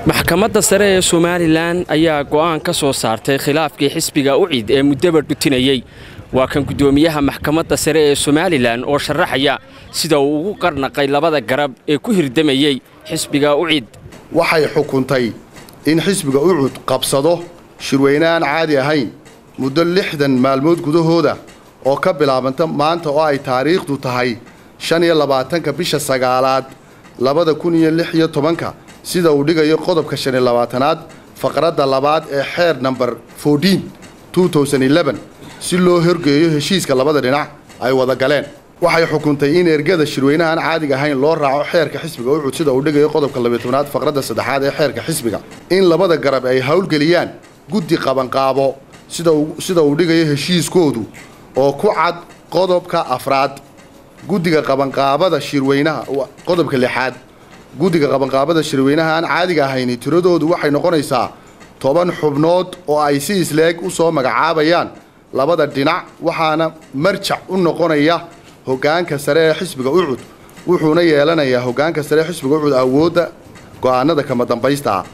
maxkamadda sare ee somalilan ayaa go'aan ka soo saartay khilaafkii xisbiga ucid ee muddaba dhutinayey waa kan guddoomiyaha maxkamadda sare ee somalilan oo sharaxaya sida uu ugu qarnaqay labada garab ee ku hirdamayey xisbiga ucid waxay xukuntay in xisbiga ucud qabsado shirweyne aan caadi ahayn muddo lixdan maalmood gudahooda oo ka bilaabanta maanta oo ay taariikhdu tahay shan iyo labaatanka bisha sagaalaad labada kun iyo lix iyo tobanka sida uu dhigayo qodobka shan iyo labaatanaad faqradda labaad ee xeer namber fourteen two thousand eleven si loo horgeeyo heshiiska labada dhinac ay wada galeen waxay xukuntay in ergada shirweynahaan caadiga ahayn loo raaco xeerka xisbiga ucud sida uu dhigayo qodobka labiyo tobnaad faqradda saddexaad ee xeerka xisbiga in labada garab ay howlgeliyaan guddi qabanqaabo sida uu dhigayo heshiiskoodu oo ku cad qodobka afraad guddiga qabanqaabada shirweynaha qodobka lixaad guddiga qabanqaabada shirweynaha aan caadiga ahayni tiradoodu waxay noqonaysaa toban xubnood oo ay si isleeg u soo magacaabayaan labada dhinac waxaana marjac u noqonaya hoggaanka sare ee xisbiga ucud wuxuuna yeelanayaa hoggaanka sare ee xisbiga ucud awoodda go'aanada kama dambaysta ah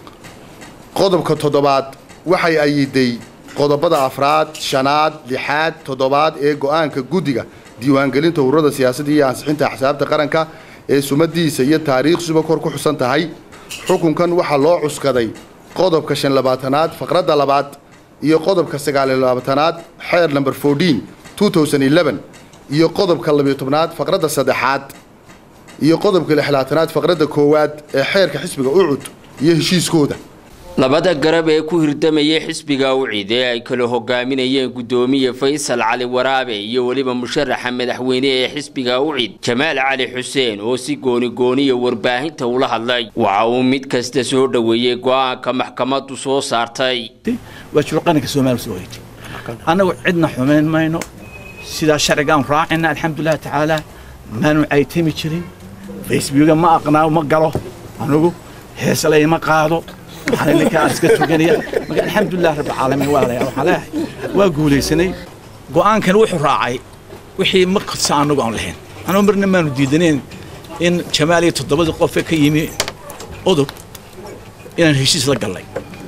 qodobka toddobaad waxay ayiday qodobada afraad shanaad lixaad toddobaad ee go'aanka guddiga diiwaangelinta ururada siyaasadda iyo ansixinta axsaabta qaranka ee sumadiisa iyo taariikhsuba kor ku xusan tahay xukunkan waxaa loo cuskaday qodobka shan labaatanaad faqradda labaad iyo qodobka sagaaliyo labaatanaad xeer namber fourteen two thousand eleven iyo qodobka labiyo tobnaad faqradda saddexaad iyo qodobka lixlaatanaad faqradda koowaad ee xeerka xisbiga ucud iyo heshiiskooda labada garab ee ku hirdamayay xisbiga ucid ee ay kala hogaaminayeen guddoomiye faysal cali waraabe iyo weliba musharaxa madaxweyne ee xisbiga ucid jamaal cali xuseen oo si goonigooniya warbaahinta ula hadlay waxa uu mid kasta soo dhoweeyey go'aanka maxkamaddu soo saartay waa shurqaninka soomaaliya soo hoytay annagu cidna xumayn mayno sidaa sharcigaan raacina alxamdulilah tacaala maanu caytami jirin facebooka ma aqnaa ma galo anugu heeslay ma qaado waxaan ninkaan iska tuganaya marka alxamdulilah rabbi caalamiin waa leeyahay waxaan leeyahay waa guulaysanay go'aankan wuxuu raacay wixii ma qadsa annagu aan lahayn anuu marna maanu diidanayn in jamaal iyo toddobadii qofe ka yimi udub inaan heshiis la gallay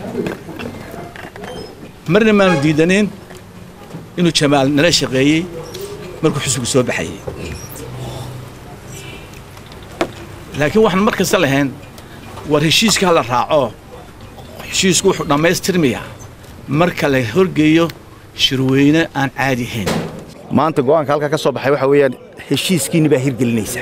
marna maanu diidanayn inuu jamaal nala shaqeeyey markuu xusbigu soo baxayey laakiin waxaan mar kasta lahayn war heshiiska ha la raaco heshiisku wuxuu dhammaystirmayaa marka la horgeeyo shirweyne aan caadi ahayn maanta go'aanka halkaa ka soo baxay waxaa weeyaan heshiiskiinni baa hirgelinaysa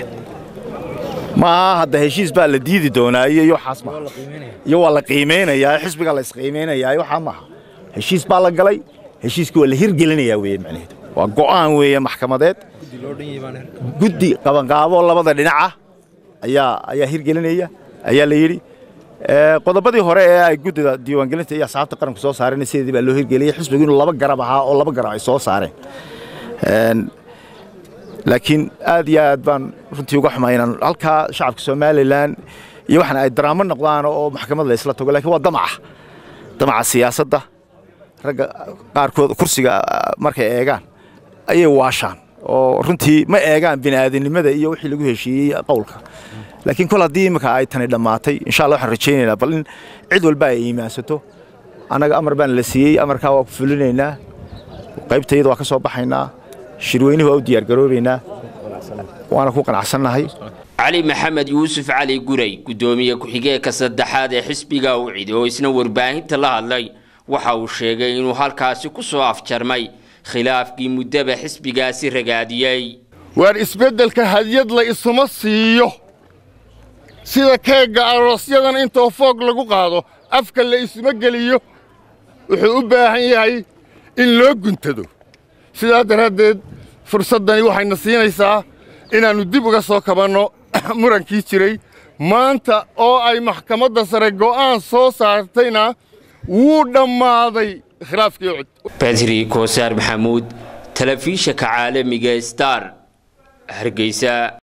maaha hadda heshiis baa la diidi doonaa iyo waxaas maaha iyo waa la qiimaynayaa xisbigaa la isqiimaynayaa waxaa maaha heshiis baa la galay heshiiskii waa la hirgelinayaa weeye macnaheedu waa go'aan weeye maxkamadeed guddi qabanqaabo labada dhinaca ayaa ayaa hirgelinaya ayaa la yidhi qodobadii hore ee ay guddida diiwaangelinta iyo asxaabta qaranku soo saareen sideedii baa loo hirgeliyey xisbigu inuu laba garab ahaa oo laba garab ay soo saareen laakiin aad iyo aad baan runtii uga xumay inaan halkaa shacabka somalilan iyo waxaan ay daraamo noqdaan oo maxkamad la isla tago lakiin waa damaca damaca siyaasadda ragga qaarkood kursiga markay eegaan ayay waashaan oo runtii ma eegaan bini'aadanimada iyo wixii lagu heshiiyey qowlka laakiin kol haddii imika ay tani dhammaatay insha allah waxaan rajaynaynaa bal in cid walba ay iimaansato annaga amar baan la siiyey amarkaa waa ku fulinaynaa qaybtayada waa ka soo baxaynaa shirweynuhu waa u diyaargaroobaynaa waana ku qanacsannahay cali maxamed yuusuf cali guray guddoomiye ku-xigeenka saddexaad ee xisbiga ucid oo isna warbaahinta la hadlay waxa uu sheegay inuu halkaasi ku soo afjarmay khilaafkii muddaba xisbigaasi ragaadiyey waar isbeddelka hadyad la isuma siiyo sida keegga aroosyadan intoo foog lagu qaado afka la isuma geliyo wuxuu u baahan yahay in loo guntado sidaa daraaddeed fursaddani waxayna siinaysaa inaannu dib uga soo kabanno murankii jiray maanta oo ay maxkamadda sare go'aan soo saartayna wuu dhammaaday khilaafkii ucud badri koosaar maxamuud telefishanka caalamiga star hargeysa